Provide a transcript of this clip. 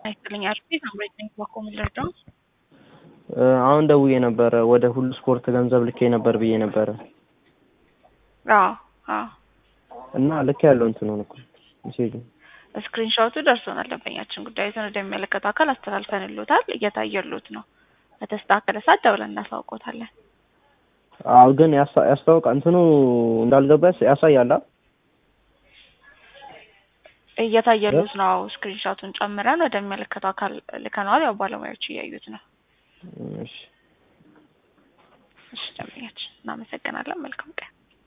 አይስጥልኝ አርፌ ሳምሬት ነኝ ባኮ ምልርዳው አሁን ደውዬ ነበረ ወደ ሁሉ ስፖርት ገንዘብ ልኬ ነበር ብዬ ነበረ አዎ አዎ እና ልክ ያለው እንትኑን እኮ ሜሴጁ ስክሪንሾቱ ደርሶናል። ደንበኛችን ጉዳዩን ወደሚመለከተው አካል አስተላልፈንሎታል። እየታየሎት ነው። በተስተካከለ ሰዓት ደውለን እናሳውቆታለን። አዎ ግን ያሳ- ያስታውቃ እንትኑ እንዳልገባ ያስ- ያሳያል። አ? እየታየሎት ነው። ስክሪንሾቱን ጨምረን ወደሚመለከተው አካል ልከነዋል። ያው ባለሙያዎች እያዩት ነው። እሺ እሺ ደንበኛችን እናመሰግናለን። መልካም ቀን